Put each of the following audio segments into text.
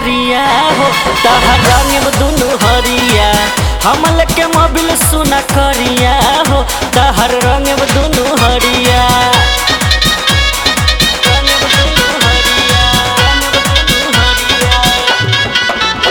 करिया हो तहर रंग दुनु हरिया हमल के मोबिल सुना करिया हो तहर रंग दुनु हरिया रंग दुनु हरिया, रंग दुनु हरिया।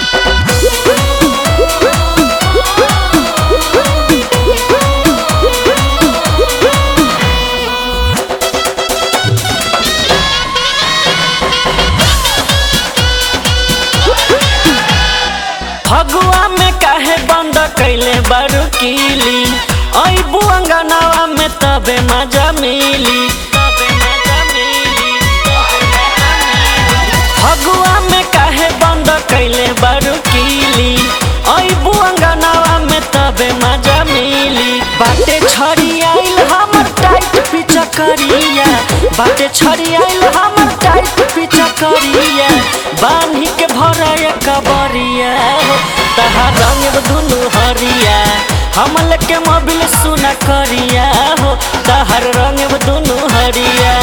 फगुआ में काहे बंद कैले बारू कीली अबू अंगनावा में तबे मजा मिली तबे मजा मिली, तबे मजा मिली। फगुआ में काहे बंद कैले बारू कीली अबू अंगनावा में तबे मजा मिली बाटे छड़ी आइल हमर टाइट पीछा करिया बाटे छड़ी आइल हमर टाइट पीछा करिया बान्ही के भरया कबरिया हो तहार रंग दुनु हरिया हमल के मोबिल सुना करिया हो तहार रंग दुनु हरिया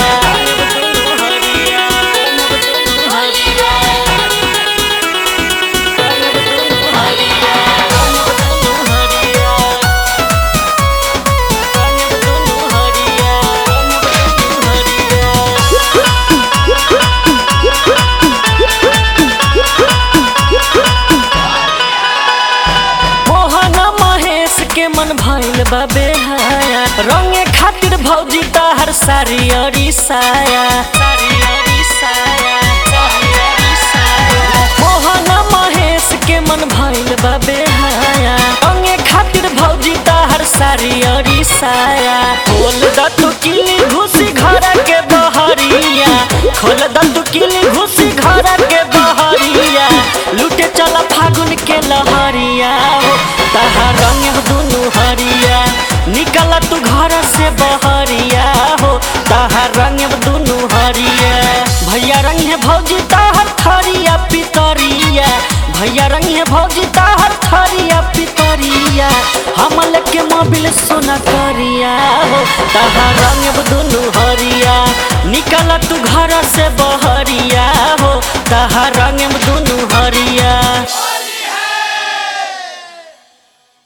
मोहन महेश के मन भइल बा बेहाया रंगे खातिर भौजी तहर सारी अरी साया मोहन महेश के मन भइल बा बेहाया रंगे खातिर भौजी तहर सारी अरी साया खोल द तू किली घुसी घर के बहरिया खोल द तू किली घुसी घर के बहरिया लुटे चला फागुन के लहरिया हो तहार रंग दुनु हरिया निकल तू घर से बहरिया हो तहार रंग दुनु हरिया भैया रंग है भौजी तहर थरिया पितरिया भैया रंग है भौजी तहर थरिया पितरिया हमल के मोबिल सोना करिया हो तहार रंग दुनु हरिया निकल तू घर से बहरिया हो तहार रंग दुनु हरिया